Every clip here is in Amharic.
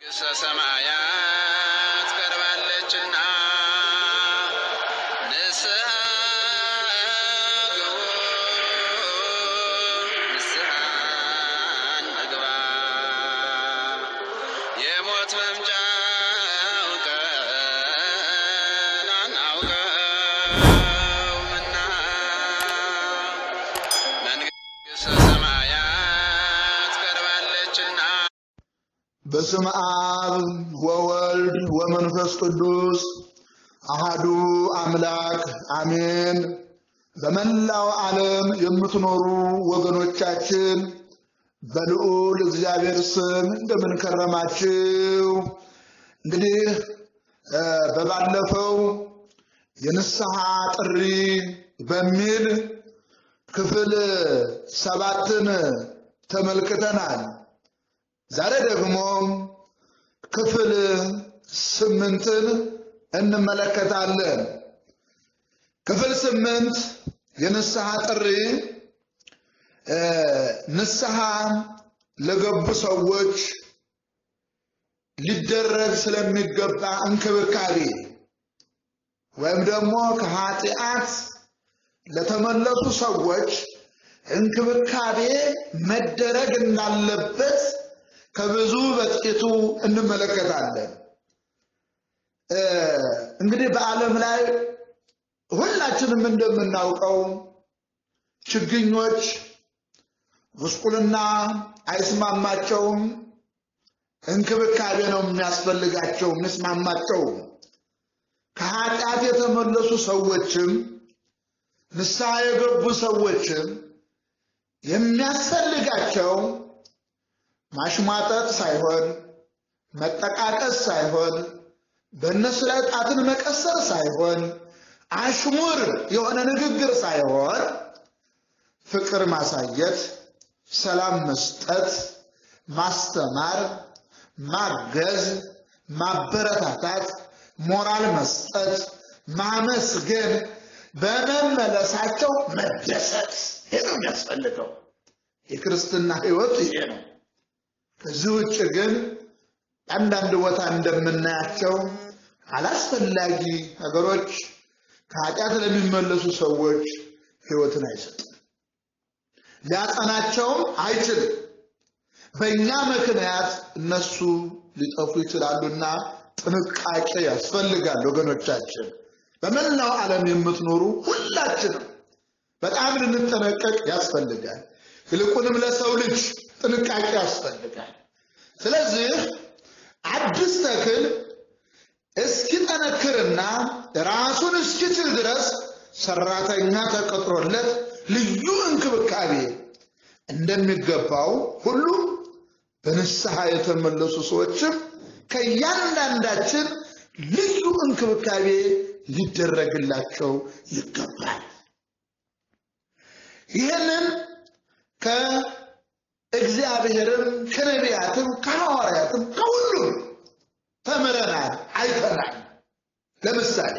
መንግሥተ ሰማያት ቀርባለችና ንስሐ ግቡ፣ ንስሐ እንግባ። የሞት መምጫው ቀን አናውቀውምና መንግሥተ ሰማያት ቀርባለችና በስም አብ ወወልድ ወመንፈስ ቅዱስ አሃዱ አምላክ አሜን። በመላው ዓለም የምትኖሩ ወገኖቻችን በልዑል እግዚአብሔር ስም እንደምን ከረማችሁ? እንግዲህ እ በባለፈው የንስሐ ጥሪ በሚል ክፍል ሰባትን ተመልክተናል። ዛሬ ደግሞ ክፍል ስምንትን እንመለከታለን። ክፍል ስምንት የንስሐ ጥሪ እ ንስሐ ለገቡ ሰዎች ሊደረግ ስለሚገባ እንክብካቤ ወይም ደግሞ ከኃጢአት ለተመለሱ ሰዎች እንክብካቤ መደረግ እንዳለበት ከብዙ በጥቂቱ እንመለከታለን። እ እንግዲህ በዓለም ላይ ሁላችንም እንደምናውቀው ችግኞች ጉስቁልና አይስማማቸውም፣ እንክብካቤ ነው የሚያስፈልጋቸው የሚስማማቸው። ከኃጢአት የተመለሱ ሰዎችም ንስሐ የገቡ ሰዎችም የሚያስፈልጋቸው ማሽሟጠጥ ሳይሆን መጠቃቀስ ሳይሆን በእነሱ ላይ ጣትን መቀሰር ሳይሆን አሽሙር የሆነ ንግግር ሳይሆን ፍቅር ማሳየት፣ ሰላም መስጠት፣ ማስተማር፣ ማገዝ፣ ማበረታታት፣ ሞራል መስጠት፣ ማመስገን፣ በመመለሳቸው መደሰት ይህ ነው የሚያስፈልገው። የክርስትና ሕይወት ይሄ ነው። ከዚህ ውጭ ግን አንዳንድ ቦታ እንደምናያቸው አላስፈላጊ ነገሮች ከኃጢአት ለሚመለሱ ሰዎች ሕይወትን አይሰጥም፣ ሊያጸናቸውም አይችልም። በእኛ ምክንያት እነሱ ሊጠፉ ይችላሉና ጥንቃቄ ያስፈልጋል። ወገኖቻችን፣ በመላው ዓለም የምትኖሩ ሁላችንም በጣም ልንጠነቀቅ ያስፈልጋል። ይልቁንም ለሰው ልጅ ጥንቃቄ ያስፈልጋል። ስለዚህ አዲስ ተክል እስኪጠነክርና ራሱን እስኪችል ድረስ ሰራተኛ ተቀጥሮለት ልዩ እንክብካቤ እንደሚገባው ሁሉ በንስሐ የተመለሱ ሰዎችም ከእያንዳንዳችን ልዩ እንክብካቤ ሊደረግላቸው ይገባል። ይህንን ከእግዚአብሔርም ከነቢያትም ከሐዋርያትም ከሁሉም ተምረናል፣ አይተናል። ለምሳሌ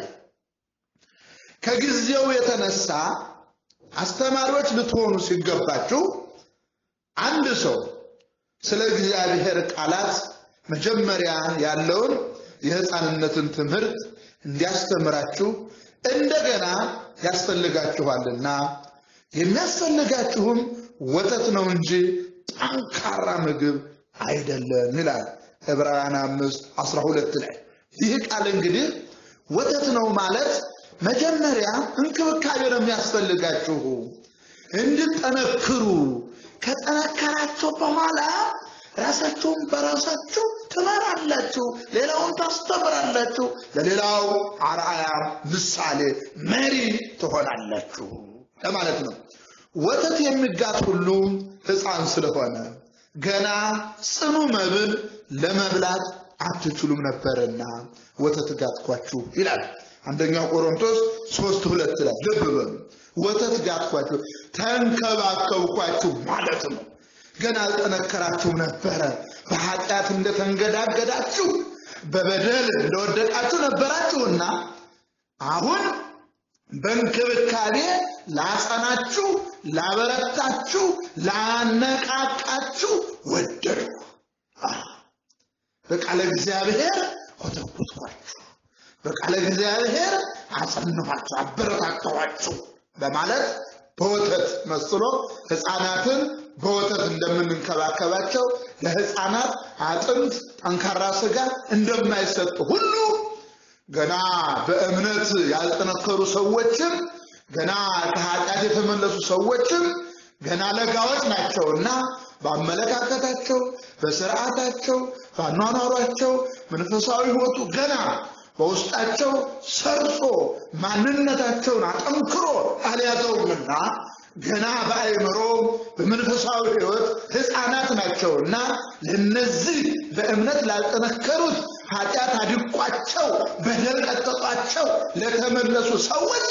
ከጊዜው የተነሳ አስተማሪዎች ልትሆኑ ሲገባችሁ አንድ ሰው ስለ እግዚአብሔር ቃላት መጀመሪያ ያለውን የሕፃንነትን ትምህርት እንዲያስተምራችሁ እንደገና ያስፈልጋችኋልና የሚያስፈልጋችሁም ወተት ነው እንጂ ጠንካራ ምግብ አይደለም ይላል ዕብራውያን አምስት አስራ ሁለት ላይ ይህ ቃል እንግዲህ ወተት ነው ማለት መጀመሪያ እንክብካቤ ነው የሚያስፈልጋችሁ እንድጠነክሩ ከጠነከራቸው በኋላ ራሳችሁን በራሳችሁ ትመራላችሁ፣ ሌላውን ታስተምራላችሁ፣ ለሌላው አርአያ ምሳሌ መሪ ትሆናላችሁ ለማለት ነው። ወተት የሚጋት ሁሉ ሕፃን ስለሆነ ገና ጽኑ መብል ለመብላት አትችሉም ነበርና ወተት ጋትኳችሁ ይላል አንደኛው ቆሮንቶስ ሶስት ሁለት ላይ ልብ በሉ። ወተት ጋትኳችሁ ተንከባከብኳችሁ ማለት ነው። ገና አልጠነከራችሁም ነበረ። በኃጢአት እንደተንገዳገዳችሁ በበደል እንደወደቃችሁ ነበራችሁና አሁን በእንክብካቤ ላጸናችሁ፣ ላበረታችሁ፣ ላነቃቃችሁ ወደድኩ። በቃለ እግዚአብሔር ኮተኮትኳችሁ፣ በቃለ እግዚአብሔር አጸንኋችሁ፣ አበረታታኋችሁ በማለት በወተት መስሎ ሕፃናትን በወተት እንደምንንከባከባቸው ለሕፃናት አጥንት ጠንካራ ስጋ እንደማይሰጥ ሁሉ ገና በእምነት ያልጠነከሩ ሰዎችም ገና ከኃጢአት የተመለሱ ሰዎችም ገና ለጋዎች ናቸውና በአመለካከታቸው፣ በስርዓታቸው፣ በአኗኗሯቸው መንፈሳዊ ሕይወቱ ገና በውስጣቸው ሰርጾ ማንነታቸውን አጠንክሮ አልያዘውምና ገና በአእምሮ በመንፈሳዊ ሕይወት ሕፃናት ናቸውና ለነዚህ በእምነት ላልጠነከሩት ኃጢአት አድቋቸው በደል ቀጠጧቸው ለተመለሱ ሰዎች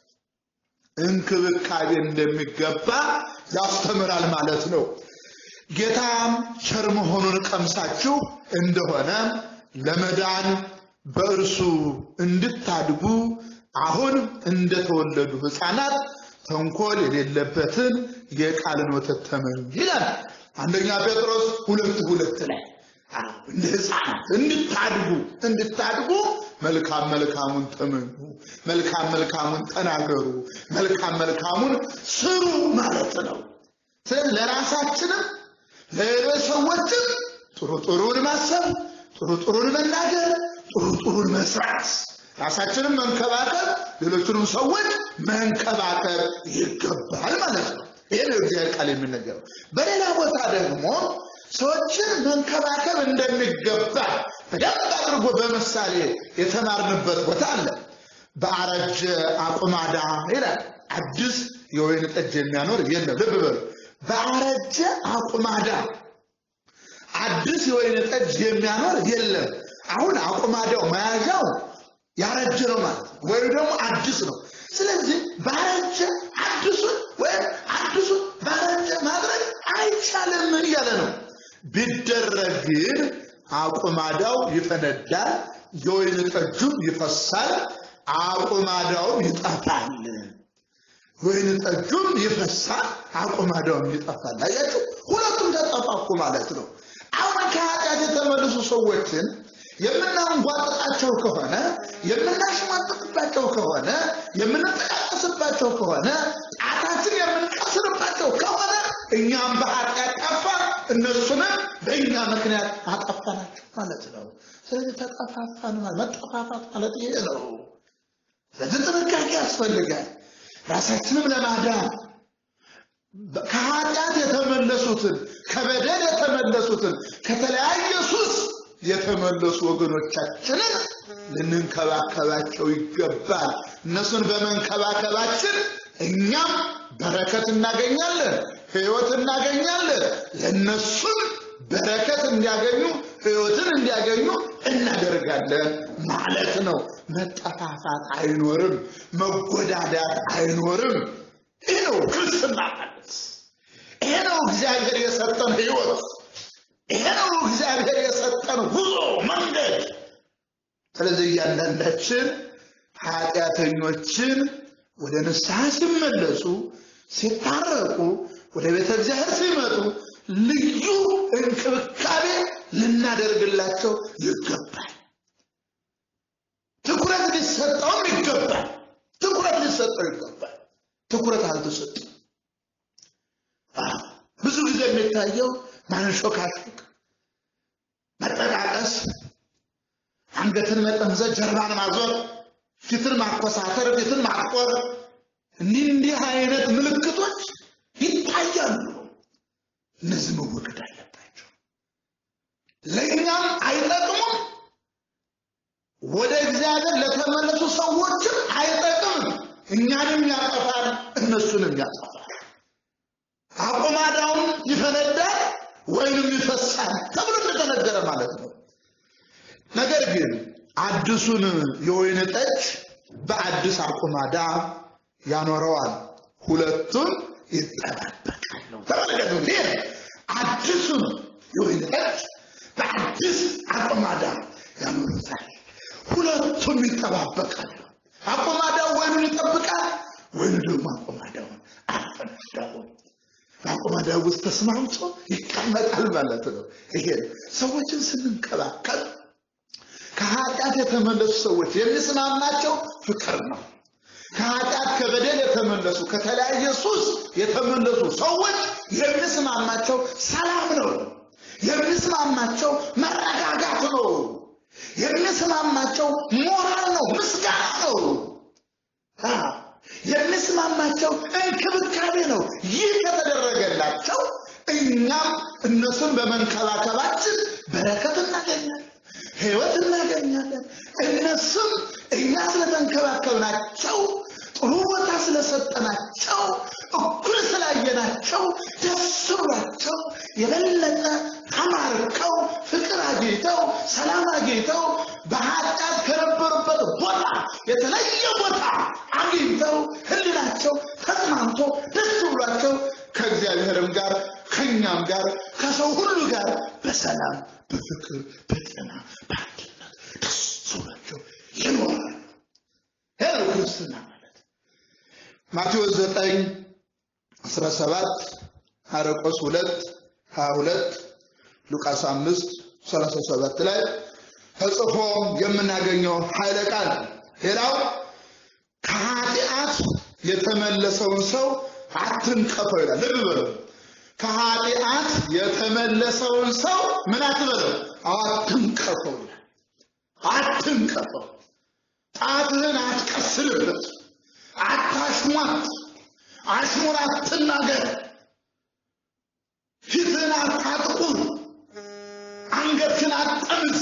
እንክብካቤ እንደሚገባ ያስተምራል ማለት ነው። ጌታም ቸር መሆኑን ቀምሳችሁ እንደሆነ ለመዳን በእርሱ እንድታድጉ አሁን እንደተወለዱ ሕፃናት ተንኮል የሌለበትን የቃልን ወተት ተመኙ ይላል አንደኛ ጴጥሮስ ሁለት ሁለት ላይ እንደ ሕፃናት እንድታድጉ እንድታድጉ መልካም መልካሙን ተመኙ፣ መልካም መልካሙን ተናገሩ፣ መልካም መልካሙን ስሩ ማለት ነው። ስለዚህ ለራሳችንም ለሌሎች ሰዎችም ጥሩ ጥሩን ማሰብ፣ ጥሩ ጥሩን መናገር፣ ጥሩ ጥሩን መስራት፣ ራሳችንም መንከባከብ፣ ሌሎችንም ሰዎች መንከባከብ ይገባል ማለት ነው። ይህ ነው እግዚአብሔር ቃል የሚነገረው። በሌላ ቦታ ደግሞ ሰዎችን መንከባከብ እንደሚገባ በደንብ አድርጎ በምሳሌ የተማርንበት ቦታ አለ። በአረጀ አቁማዳ ይላል። አዲስ የወይን ጠጅ የሚያኖር የለም። ልብ በሉ። በአረጀ አቁማዳ አዲስ የወይን ጠጅ የሚያኖር የለም። አሁን አቁማዳው መያዣው ያረጀ ነው ማለት ነው፣ ወይም ደግሞ አዲስ ነው። ስለዚህ ባረጀ አዲሱን ወይም አዲሱን ባረጀ ማድረግ አይቻልም እያለ ነው። ቢደረግ ግን አቁማዳው ይፈነዳል፣ የወይን ጠጁም ይፈሳል፣ አቁማዳውም ይጠፋል። ወይን ጠጁም ይፈሳል፣ አቁማዳውም ይጠፋል። አያችሁ፣ ሁለቱም ተጠፋፉ ማለት ነው። አሁን ከኃጢአት የተመለሱ ሰዎችን የምናንጓጥጣቸው ከሆነ የምናሽማጥቅባቸው ከሆነ የምንጠቃቀስባቸው ከሆነ ጣታችን የምንቀስርባቸው ከሆነ እኛም በኃጢአት ጠፋን፣ እነሱንም በእኛ ምክንያት አጠፋናቸው ማለት ነው። ስለዚህ ተጠፋፋን ማለት መጠፋፋት ማለት ይሄ ነው። ስለዚህ ጥንቃቄ ያስፈልጋል። ራሳችንም ለማዳን ከኃጢአት የተመለሱትን ከበደል የተመለሱትን ከተለያየ ሱስ የተመለሱ ወገኖቻችንን ልንንከባከባቸው ይገባል። እነሱን በመንከባከባችን እኛም በረከት እናገኛለን፣ ሕይወት እናገኛለን። ለእነሱም በረከት እንዲያገኙ ሕይወትን እንዲያገኙ እናደርጋለን ማለት ነው። መጠፋፋት አይኖርም፣ መጎዳዳት አይኖርም። ይህ ነው ክርስትና ማለት። ይሄ ነው እግዚአብሔር የሰጠን ሕይወት። ይሄ ነው እግዚአብሔር የሰጠን ጉዞ መንገድ። ስለዚህ እያንዳንዳችን ኃጢአተኞችን ወደ ንስሐ ሲመለሱ ሲታረቁ፣ ወደ ቤተ እግዚአብሔር ሲመጡ ልዩ እንክብካቤ ልናደርግላቸው ይገባል። ትኩረት ሊሰጠውም ይገባል። ትኩረት ሊሰጠው ይገባል። ትኩረት አልተሰጠም። ብዙ ጊዜ የሚታየው ማንሾካሾክ፣ መጠቃቀስ፣ አንገትን መጠምዘዝ፣ ጀርባን ማዞር፣ ፊትን ማኮሳተር፣ ፊትን ማጥቆር እንዲህ እንዲህ አይነት ምልክቶች ይታያሉ። እነዚህ መወገድ አለባቸው። ለእኛም አይጠቅሙም፣ ወደ እግዚአብሔር ለተመለሱ ሰዎችም አይጠቅምም። እኛንም ያጠፋል፣ እነሱንም ያጠፋል። አቁማዳውም ይፈነዳል ወይንም ይፈሳል ተብሎ እንደተነገረ ማለት ነው። ነገር ግን አዲሱን የወይን ጠጅ በአዲስ አቁማዳ ያኖረዋል፣ ሁለቱም ይጠባበቃሉ። ተመለከቱ እንግዲህ አዲሱን የወይን ጠጅ በአዲስ አቁማዳ ያኖሩታል፣ ሁለቱም ይጠባበቃሉ። አቁማዳው ወይኑን ይጠብቃል፣ ወይኑ ደግሞ አቁማዳውን አያፈነዳውም። በአቁማዳው ውስጥ ተስማምቶ ይቀመጣል ማለት ነው። ይሄ ሰዎችን ስንንከባከብ ከኃጢአት የተመለሱ ሰዎች የሚስማማቸው ፍቅር ነው። ከኃጢአት ከበደል የተመለሱ ከተለያየ ሱስ የተመለሱ ሰዎች የሚስማማቸው ሰላም ነው። የሚስማማቸው መረጋጋት ነው። የሚስማማቸው ሞራል ነው፣ ምስጋና ነው። የሚስማማቸው እንክብካቤ ነው። ይህ ከተደረገላቸው እኛም እነሱን በመንከባከባችን በረከት እናገኛለን፣ ሕይወት እናገኛለን። እነሱም እኛ ስለተንከባከብናቸው ጥሩ ቦታ ስለሰጠናቸው እኩል ስላየናቸው ደስ ብሏቸው የበለጠ ተማርከው ፍቅር አግኝተው ሰላም አግኝተው በኃጢአት ከነበሩበት ቦታ የተለየ ቦታ አግኝተው ሕሊናቸው ተጽናንቶ ደስ ብሏቸው ከእግዚአብሔርም ጋር ከእኛም ጋር ከሰው ሁሉ ጋር በሰላም በፍቅር በጤና በአንድነት ደስ ብሏቸው ይኖራሉ። ይህ ነው ክርስትና ማለት። ማቴዎስ ዘጠኝ አስራ ሰባት ማርቆስ ሁለት ሀያ ሁለት ሉቃስ አምስት ሰላሳ ሰባት ላይ ተጽፎ የምናገኘው ኃይለ ቃል ሌላው ከኃጢአት የተመለሰውን ሰው አትንቀፈው ይላል። ልብ በለው። ከኃጢአት የተመለሰውን ሰው ምን አትበለው? አትንቀፈው ይላል። አትንቀፈው። ጣትህን አትቀስልበት፣ አታሽሟት፣ አሽሙር አትናገር፣ ፊትህን አታጥቁር፣ አንገትህን አትጠምዝ።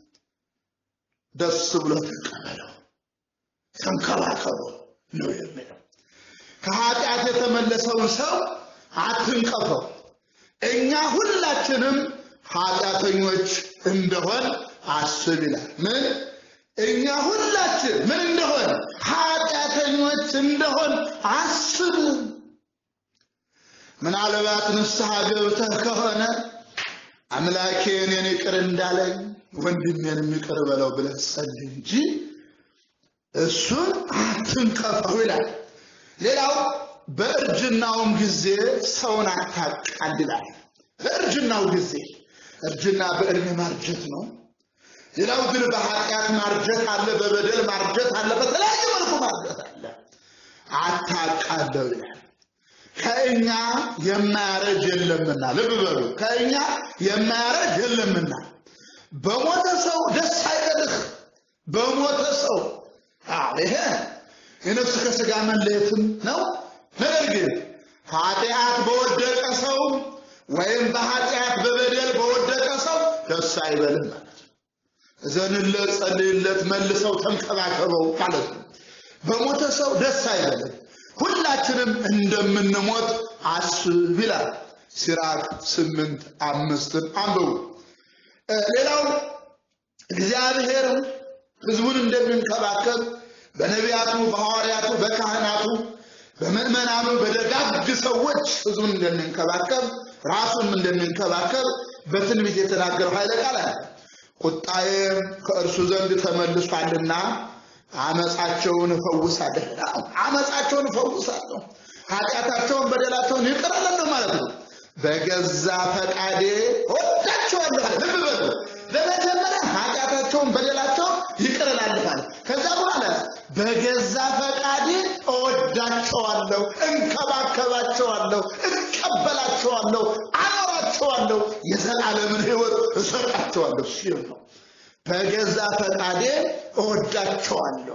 ደስ ብሎ ተቀበለው፣ ተንከባከበው ነው የሚለው። ከኃጢአት የተመለሰውን ሰው አትንቀፈው። እኛ ሁላችንም ኃጢአተኞች እንደሆን አስብ ይላል። ምን እኛ ሁላችን ምን እንደሆን ኃጢአተኞች እንደሆን አስብ። ምናልባት ንስሐ ገብተህ ከሆነ አምላኬ እኔን ይቅር እንዳለኝ ወንድሜንም ይቅር በለው ብለህ ጸልይ እንጂ እሱን አትንቀፈው ይላል። ሌላው በእርጅናውም ጊዜ ሰውን አታቃል ይላል። በእርጅናው ጊዜ እርጅና በእድሜ ማርጀት ነው። ሌላው ግን በኃጢአት ማርጀት አለ፣ በበደል ማርጀት አለ፣ በተለያየ መልኩ ማርጀት አለ። አታቃለው ይላል። ከእኛ የማያረጅ የለምና፣ ልብ በሉ፣ ከእኛ የማያረጅ የለምና። በሞተ ሰው ደስ አይበልህ። በሞተ ሰው አዎ፣ ይሄ የነፍስ ከስጋ መለየትም ነው። ነገር ግን ኃጢአት በወደቀ ሰው ወይም በኃጢአት በበደል በወደቀ ሰው ደስ አይበልም ማለት ነው። እዘንለት፣ ጸልይለት፣ መልሰው ተንከባከበው ማለት ነው። በሞተ ሰው ደስ አይበልም። ሁላችንም እንደምንሞት አስብ ይላል። ሲራክ ስምንት አምስትን አንብቡ። ሌላው እግዚአብሔር ሕዝቡን እንደሚንከባከብ በነቢያቱ፣ በሐዋርያቱ፣ በካህናቱ፣ በምዕመናኑ፣ በደጋግ ሰዎች ሕዝቡን እንደሚንከባከብ ራሱን እንደሚንከባከብ በትንቢት የተናገረው ኃይለ ቃል አለ። ቁጣዬ ከእርሱ ዘንድ ተመልሷልና አመፃቸውን እፈውሳለሁ። አመፃቸውን እፈውሳለሁ፣ ኃጢአታቸውን በደላቸውን ይቅር እላለሁ ማለት ነው። በገዛ ፈቃዴ ወዳቸዋለሁ። ልብ በሉ። በመጀመሪያ ኃጢአታቸውን በደላቸውን ይቅር እላለሁ ማለት ከዛ በኋላ በገዛ ፈቃዴ እወዳቸዋለሁ፣ እንከባከባቸዋለሁ፣ እቀበላቸዋለሁ፣ አኖራቸዋለሁ፣ የዘላለምን ሕይወት እሰጣቸዋለሁ ሲል ነው። በገዛ ፈቃዴ እወዳቸዋለሁ።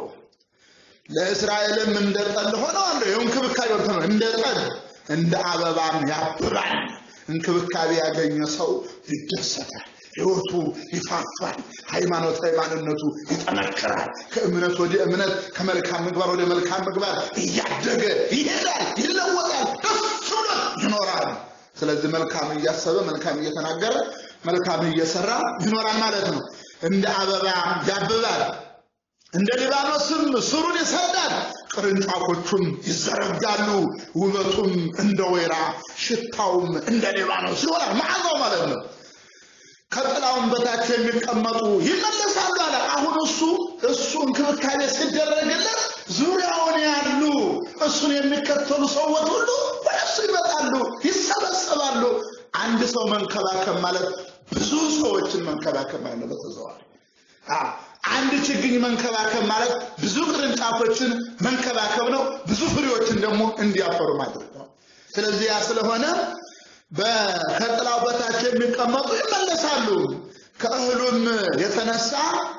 ለእስራኤልም እንደ ጠል ሆነዋለሁ። ይኸው እንክብካቤ ነው። እንደ ጠል እንደ አበባም ያብባል። እንክብካቤ ያገኘ ሰው ይደሰታል። ሕይወቱ ይፋፋል። ሃይማኖታዊ ማንነቱ ይጠነክራል። ከእምነት ወደ እምነት፣ ከመልካም ምግባር ወደ መልካም ምግባር እያደገ ይሄዳል፣ ይለወጣል፣ ደስ ብሎ ይኖራል። ስለዚህ መልካም እያሰበ መልካም እየተናገረ መልካም እየሰራ ይኖራል ማለት ነው። እንደ አበባ ያብባል፣ እንደ ሊባኖስም ስሩን ይሰዳል፣ ቅርንጫፎቹም ይዘረጋሉ። ውበቱም እንደ ወይራ ሽታውም እንደ ሊባኖስ ይሆናል። መዓዛው ማለት ነው። ከጥላውን በታች የሚቀመጡ ይመለሳሉ አለ። አሁን እሱ እሱ እንክብካቤ ሲደረግለት ዙሪያውን ያሉ እሱን የሚከተሉ ሰዎች ሁሉ ወደ እሱ ይመጣሉ፣ ይሰበሰባሉ። አንድ ሰው መንከባከብ ማለት ብዙ ሰዎችን መንከባከብ ማለት ነው። በተዘዋዋሪ አንድ ችግኝ መንከባከብ ማለት ብዙ ቅርንጫፎችን መንከባከብ ነው። ብዙ ፍሬዎችን ደግሞ እንዲያፈሩ ማድረግ ነው። ስለዚህ ያ ስለሆነ ከጥላው በታች የሚቀመጡ ይመለሳሉ፣ ከእህሉም የተነሳ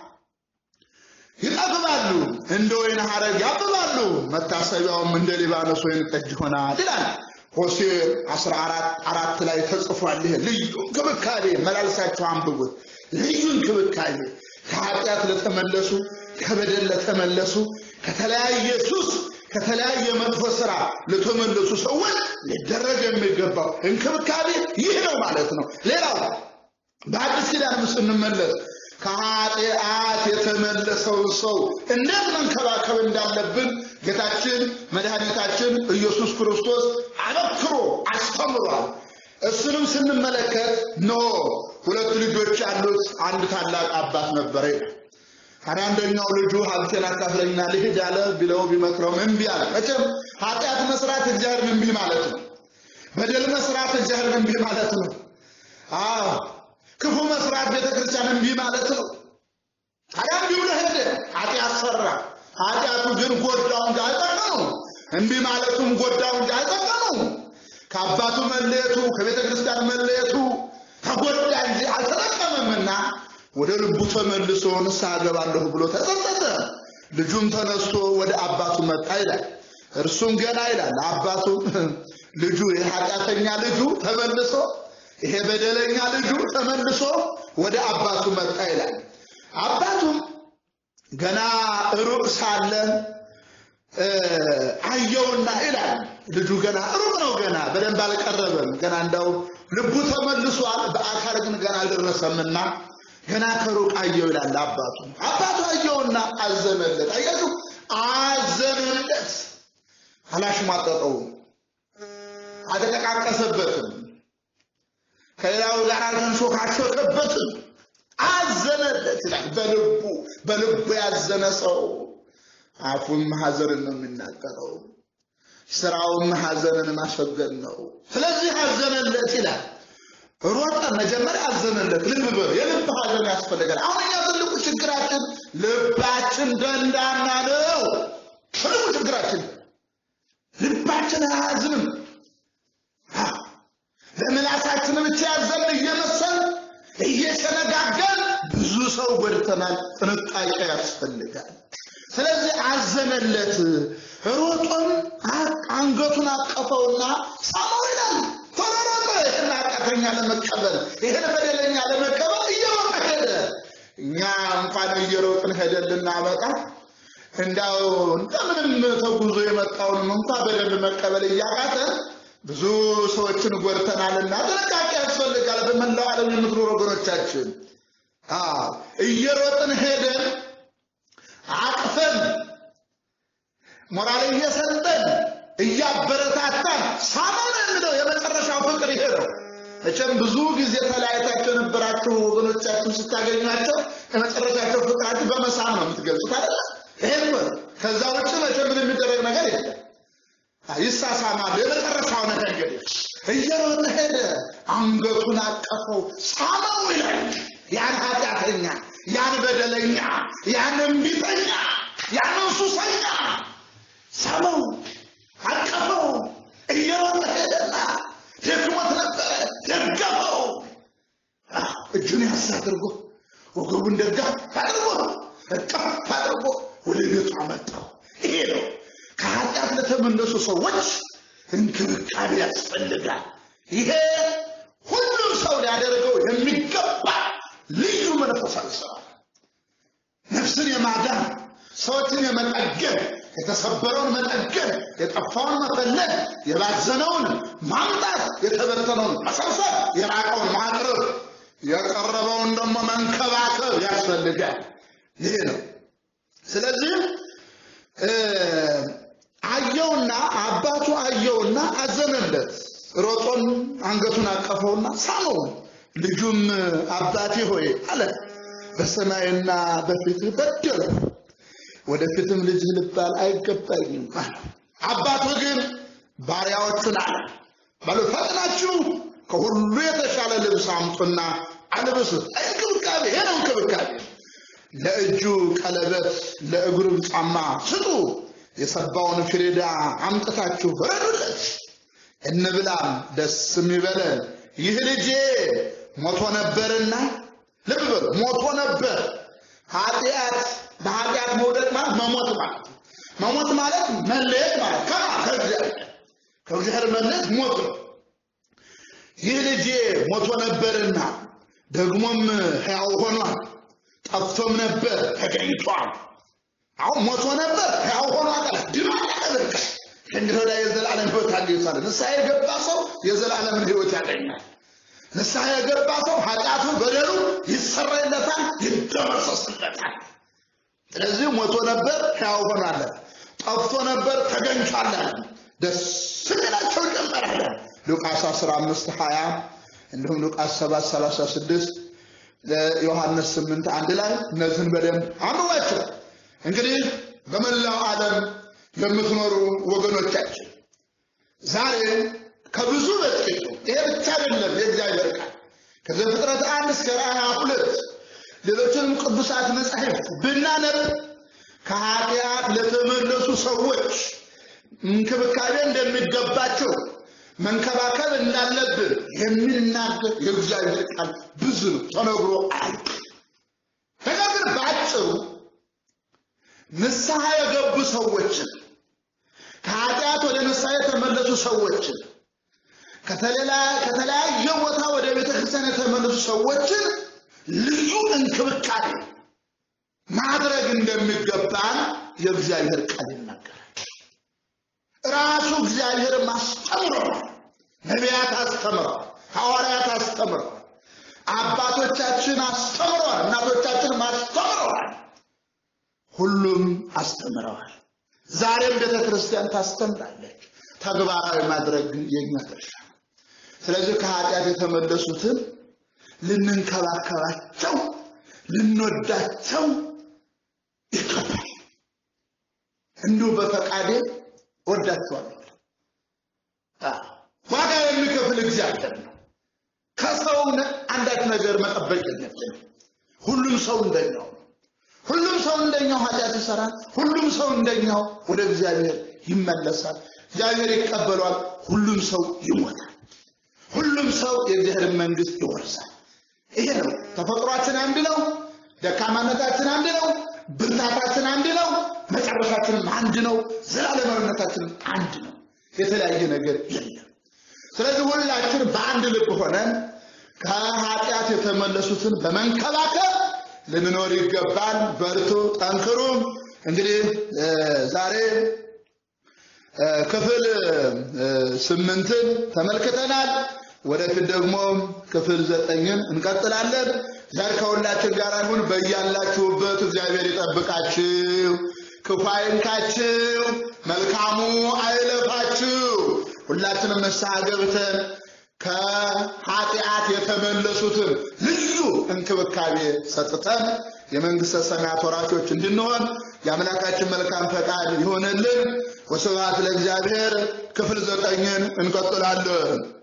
ይጠግባሉ፣ እንደ ወይን ሐረግ ያብባሉ፣ መታሰቢያውም እንደ ሊባኖስ ወይን ጠጅ ይሆናል ይላል። ሆሴ 14 አራት ላይ ተጽፏል። ይሄ ልዩ እንክብካቤ መላልሳቸው አንብቡት። ልዩ እንክብካቤ ከኃጢአት ለተመለሱ ከበደል ለተመለሱ ከተለያየ ሱስ ከተለያየ መጥፎ ስራ ለተመለሱ ሰዎች ሊደረግ የሚገባው እንክብካቤ ይህ ነው ማለት ነው። ሌላው በአዲስ ኪዳን ስንመለስ ከኃጢአት የተመለሰውን ሰው እንዴት መንከባከብ እንዳለብን ጌታችን መድኃኒታችን ኢየሱስ ክርስቶስ አበክሮ አስተምሯል። እሱንም ስንመለከት ኖ ሁለት ልጆች ያሉት አንድ ታላቅ አባት ነበረ ይላል። ታዲያ አንደኛው ልጁ ሀብቴን አካፍለኝና ልሂድ አለ ቢለው ቢመክረውም እምቢ አለ። መቼም ኃጢአት መስራት እግዚአብሔርን እምቢ ማለት ነው። በደል መስራት እግዚአብሔርን እምቢ ማለት ነው። አዎ ክፉ መስራት ቤተክርስቲያን እምቢ ማለት ነው። ታዲያ እምቢ ብሎ ሄደ፣ ኃጢአት ሰራ። ኃጢአቱ ግን ጎዳው እንጂ አልጠቀመው። እምቢ ማለቱም ጎዳው እንጂ አልጠቀመው። ከአባቱ መለየቱ ከቤተ ክርስቲያን መለየቱ ተጎዳ እንጂ አልተጠቀመምና ወደ ልቡ ተመልሶ ንስሐ ገባለሁ ብሎ ተጸጸተ። ልጁም ተነስቶ ወደ አባቱ መጣ ይላል። እርሱም ገና ይላል አባቱ ልጁ የኃጢአተኛ ልጁ ተመልሶ ይሄ በደለኛ ልጁ ተመልሶ ወደ አባቱ መጣ ይላል። አባቱም ገና ሩቅ ሳለ አየውና ይላል ልጁ ገና ሩቅ ነው፣ ገና በደንብ አልቀረበም። ገና እንዳው ልቡ ተመልሷል፣ በአካል ግን ገና አልደረሰምና ገና ከሩቅ አየው ይላል አባቱ። አባቱ አየውና አዘነለት። አያችሁ፣ አዘነለት። አላሽሟጠጠውም፣ አልተጠቃቀሰበትም፣ ከሌላው ጋር አልተንሾካሾከበትም። አዘነለት ይላል። በልቡ በልቡ ያዘነ ሰው አፉም ሐዘንን ነው የሚናገረው፣ ስራውም ሐዘንን ማስወገድ ነው። ስለዚህ አዘነለት ይላል። ሮጠ። መጀመሪያ አዘነለት። ልብ በሉ፣ የልብ ሐዘን ያስፈልጋል። አሁን እኛ ትልቁ ችግራችን ልባችን ደንዳና ነው። ትልቁ ችግራችን ልባችን አያዝንም። ለምላሳችን ብቻ ያዘን እየመሰል እየሸነጋገን ብዙ ሰው ጎድተናል። ጥንቃቄ ያስፈልጋል። ስለዚህ አዘነለት። ሮጦም አንገቱን አቀፈውና ሳመው ይላል። ተሮሮጠ። ይህን ኃጢአተኛ ለመቀበል ይህን በደለኛ ለመቀበል እየሮጠ ሄደ። እኛ እንኳን እየሮጥን ሄደን ልናመጣ እንዳው እንደምንም ተጉዞ የመጣውንም እንኳ በደንብ መቀበል እያቃተ ብዙ ሰዎችን ጎድተናልና ጥንቃቄ ያስፈልጋል። በመላው ዓለም የምትኖሩ ወገኖቻችን እየሮጥን ሄደን አቅፈን ሞራል እየሰጠን እያበረታታን ሳመን የሚለው የመጨረሻው ፍቅር ይሄ ነው። መቼም ብዙ ጊዜ ተለያይታቸው የነበራችሁ ወገኖቻችሁ ስታገኟቸው የመጨረሻቸው ፍቅራችሁ በመሳም ነው የምትገልጹት አይደለ? ይሄን ነው። ከዛ ውጭ መቼም ምን የሚደረግ ነገር የለም። ይሳሳማሉ። የመጨረሻው ነገር እንግዲህ እየሮጠ ሄደ፣ አንገቱን አቀፈው፣ ሳመው ይላል። ያን ኃጢአተኛ፣ ያን በደለኛ፣ ያን እምቢተኛ፣ ያን ሱሰኛ ሳመው፣ አቀፈው። እየሮጠ ሄደና ደክሞት ነበረ፣ ደገፈው። እጁን ያስ አድርጎ ወገቡን ደጋፍ አድርጎ እቅፍ አድርጎ ወደ ቤቱ አመጣው። ይሄ ነው ከኃጢአት ለተመለሱ ሰዎች እንክብካቤ ያስፈልጋል። ይሄ ሁሉም ሰው ሊያደርገው የሚገባ ልዩ መንፈሳዊ ስራ ነፍስን የማዳን ሰዎችን የመጠገን የተሰበረውን መጠገን የጠፋውን መፈለግ የባዘነውን ማምጣት የተበተነውን መሰብሰብ የራቀውን ማቅረብ የቀረበውን ደግሞ መንከባከብ ያስፈልጋል። ይሄ ነው። ስለዚህ አየውና አባቱ አየውና አዘነለት። ሮጦን አንገቱን አቀፈውና ሳመው። ልጁም አባቴ ሆይ አለ በሰማይና በፊትህ በደልሁ፣ ወደፊትም ልጅህ ልባል አይገባኝም አለ። አባቱ ግን ባሪያዎቹን አለ በሉ ፈጥናችሁ ከሁሉ የተሻለ ልብስ አምጡና አልብሱት። እንክብካቤ ይሄ ነው እንክብካቤ። ለእጁ ቀለበት ለእግሩም ጫማ ስጡ፣ የሰባውን ፍሪዳ አምጥታችሁ ረዱለት፣ እንብላም ደስ የሚበለን ይህ ልጄ ሞቶ ነበርና፣ ልብ በሉ ሞቶ ነበር። ኃጢአት በኃጢአት መውደቅ ማለት መሞት ማለት ነው። መሞት ማለት መለየት ማለት ከማ ከእግዚአብሔር ከእግዚአብሔር መለየት ሞት ነው። ይህ ልጄ ሞቶ ነበርና ደግሞም ሕያው ሆኗል፣ ጠፍቶም ነበር ተገኝቷል። አሁን ሞቶ ነበር ሕያው ሆኗል አለ ድማ ያቀበልከ ከእንግዲህ ወዲያ የዘላለም ሕይወት አለ ይባላል። ንስሐ የገባ ሰው የዘላለምን ሕይወት ያገኛል። ንስሐ የገባ ሰው ኃጢአቱ በደሉ ይሰረይለታል፣ ይደመሰስለታል። ስለዚህ ሞቶ ነበር ሕያው ሆኗል፣ ጠፍቶ ነበር ተገኝቷል። ደስ ሊላቸው ጀመራል። ሉቃስ 15 20 እንዲሁም ሉቃስ 7 36 ዮሐንስ 8 አንድ ላይ እነዚህን በደንብ አንብባቸው። እንግዲህ በመላው ዓለም የምትኖሩ ወገኖቻችን ዛሬ ከብዙ በጥቂቱ ይሄ ብቻ አይደለም የእግዚአብሔር ቃል ከዘፍጥረት አንድ እስከ ራእይ ሁለት ሌሎችንም ቅዱሳት መጻሕፍት ብናነብ ከኃጢአት ለተመለሱ ሰዎች እንክብካቤ እንደሚገባቸው መንከባከብ እንዳለብን የሚናገር የእግዚአብሔር ቃል ብዙ ነው፣ ተነግሮ አያልቅ። ነገር ግን በአጭሩ ንስሐ የገቡ ሰዎችን ከኃጢአት ወደ ንስሐ የተመለሱ ሰዎችን ከተለያየ ቦታ ወደ ቤተ ክርስቲያን የተመለሱ ሰዎችን ልዩ እንክብካቤ ማድረግ እንደሚገባን የእግዚአብሔር ቃል ይናገራል። ራሱ እግዚአብሔር አስተምረዋል። ነቢያት አስተምረዋል። ሐዋርያት አስተምረዋል። አባቶቻችን አስተምረዋል። እናቶቻችን አስተምረዋል። ሁሉም አስተምረዋል። ዛሬም ቤተ ክርስቲያን ታስተምራለች። ተግባራዊ ማድረግ ግን የኛ ድርሻ ነው። ስለዚህ ከኃጢአት የተመለሱትን ልንንከባከባቸው፣ ልንወዳቸው ይገባል። እንዲሁ በፈቃዴ ወዳቸዋለሁ። ዋጋ የሚከፍል እግዚአብሔር ነው። ከሰው አንዳች ነገር መጠበቅ የለብንም። ሁሉም ሰው እንደኛው ነው። ሁሉም ሰው እንደኛው ኃጢአት ይሰራል። ሁሉም ሰው እንደኛው ወደ እግዚአብሔር ይመለሳል። እግዚአብሔር ይቀበሏል። ሁሉም ሰው ይሞታል። ሁሉም ሰው የእግዚአብሔር መንግስት ይወርሳል። ይሄ ነው ተፈጥሯችን አንድ ነው። ደካማነታችን አንድ ነው። ብርታታችን አንድ ነው። መጨረሻችንም አንድ ነው። ዘላለማዊነታችንም አንድ ነው። የተለያየ ነገር የለም። ስለዚህ ሁላችን በአንድ ልብ ሆነን ከኃጢአት የተመለሱትን በመንከባከብ ልንኖር ይገባል። በርቱ፣ ጠንክሩ። እንግዲህ ዛሬ ክፍል ስምንትን ተመልክተናል። ወደፊት ደግሞ ክፍል ዘጠኝን እንቀጥላለን። ዛሬ ከሁላችን ጋር ይሁን። በያላችሁበት እግዚአብሔር ይጠብቃችሁ፣ ክፉ አይንካችሁ፣ መልካሙ አይለፋችሁ። ሁላችንም ንስሐ ገብተን ከኃጢአት የተመለሱትን ልዩ እንክብካቤ ሰጥተን የመንግሥተ ሰማያት ወራሾች እንድንሆን የአምላካችን መልካም ፈቃድ ይሆንልን። ወስብሐት ለእግዚአብሔር። ክፍል ዘጠኝን እንቀጥላለን።